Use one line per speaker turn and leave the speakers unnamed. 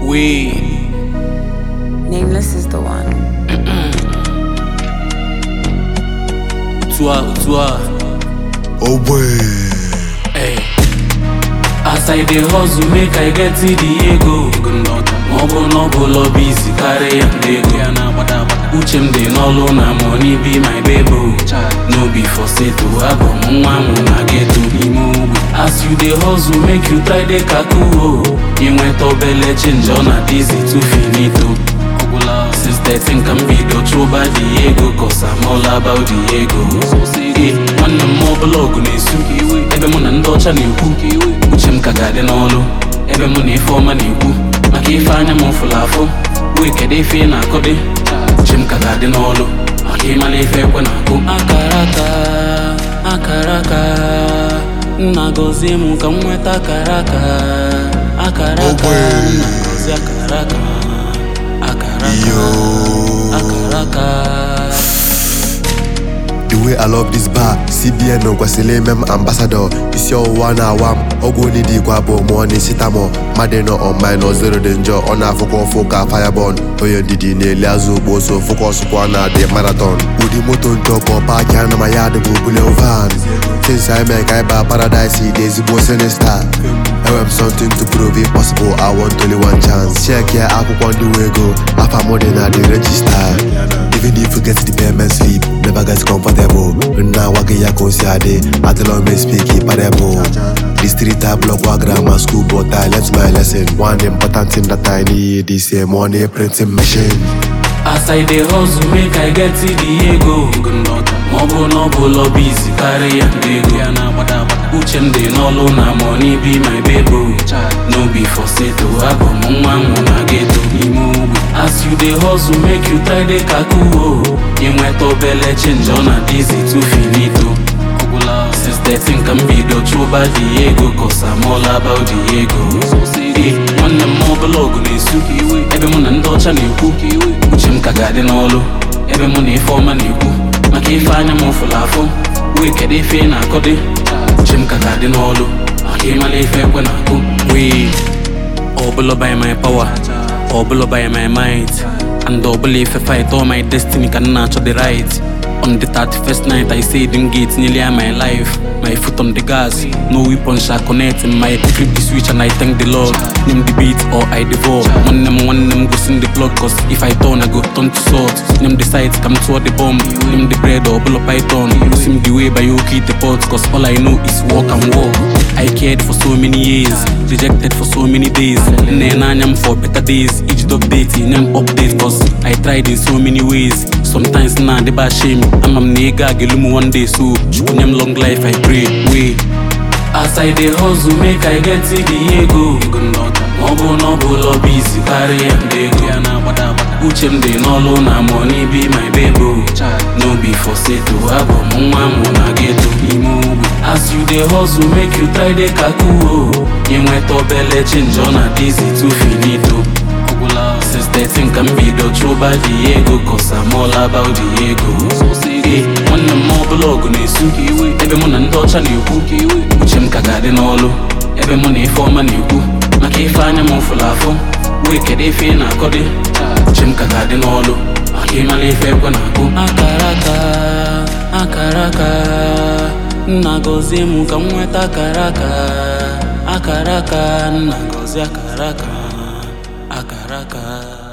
Weed.
Nameless is the one.
Utua, utua.
Oh boy.
Hey. As I dey hustle, make I get to the ego. Ma ọ bụ na ọ bụ lọbi isi karịa ndị ego. Uche m dị n'ọlụ na money be my baby. No be for seto, abụ m nwa m na geto n'ime ogbe. As you dey hustle, make you try dey kaku o. Inweta obele change ọ na dizi too finito. Since 13 ka m bido chụba the ego Cause I'm all about the ego Eh, nwanne m ọbụla ọgụ na-esu Ebe mụ na ndị ọcha na-ekwu Uche m ka ga-adị n'ọlụ Ebe mụ na ife ọma na-ekwu Maka ife anya m fụrụ afụ Wee kedu ife ị na-akọdị Uche m ka ga-adị n'ọlụ Maka ịmala ife ekwe na-akụ Akara aka Akara aka Nna gọzie m ka m nweta akara aka Akara aka
Ogbe.
Nna gọzie akara aka Akara aka
Yo.
Akara aka
The way I love this bar, CBN no kwesịrị ime m ambassador isi ọwụwa na-awa m ọgwụ onye dị ikwa bụ mụọ n'isi tamọ mmadụ nọ on minus zero dị njọ ọ na-afụkwa ụfụ ka firebon onye ndidi na-eli azụ ugbo so fokọsụkwa na dị marathon ụdị moto ntọkọ paaki ana ma ya dị bụ bulen van since I make I ba paradise dị ezigbo sinista enwere m something to prove it possible I want only one chance check ya akwụkwọ ndị nwe ego afa m dị na the register Even if you get the payment slip, never get comfortable. Now I get ya consiade, I tell me speak parable. The street I block wa grammar school, but I learnt my lesson. One important thing that I need is a money printing machine.
As I dey hustle make I get to the ego Ma ọ bụ na ọ bụ lọbi isi karịa ndị ego Uche m dị n'ọlụ na money be my baby No be for seto, abụ m nwa m na geto n'ime ogbe As you dey hustle make you try dey kaku o Inweta obele change ọ na dizi too finito Since 13 ka m bido chụba the ego Cause I'm all about the ego Eh, nwanne m ọbụla ọgụ na-esu Ebe mụ na ndị ọcha na-ekwu Uche m ka ga-adị n'ọlụ Ebe mụ na ife ọma na-ekwu Maka ife anya m fụrụ afụ Wee kedu ife ị na-akọdị Uche m ka ga-adị n'ọlụ Maka ịmala ife ekwe na-akụ Wee Ọbụla by my power Ọbụla by my might And ọbụla ife fight all my destiny ka m na-achọ the right On the 31st night I say them gates nearly are my life My foot on the gas No weapon shall connect in my flip the switch and I thank the Lord Name the beat or I devour One them one them go sing the plug Cause if I turn I go turn to salt Name the sides come toward the bomb Name the bread or bull python Sim the way by you keep the pot Cause all I know is walk and walk I cared for so many years Rejected for so many days Then I'm for better days Each update in them update Cause I tried in so many ways Sometimes nah they bad shame I'm a nigga gelumu one day so Chukunyam long life I pray Wait As I dey hustle make I get to the ego Ma ọ bụ na ọ bụ lọbi isi karịa ndị ego Uche m dị n'ọlụ na money be my baby No be for seto, abụ m nwa m na geto n'ime ogbe As you dey hustle make you try dey kaku o Inweta obele change ọ na dizi too finito Since 13 ka m bido chụba the ego Cause I'm all about the ego Eh, nwanne m ọbụla ọgụ na-esu Ebe mụ na ndị ọcha na-ekwu Uche m ka ga-adị n'ọlụ Ebe mụ na ife ọma na-ekwu Maka ife anya m fụrụ afụ Wee kedu ife ị na-akọdị Uche m ka ga-adị n'ọlụ Maka ịmala ife ekwe na-akụ Akara aka Akara aka Nna gọzie m ka m nweta akara aka Akara aka Nna gọzie akara aka Akara aka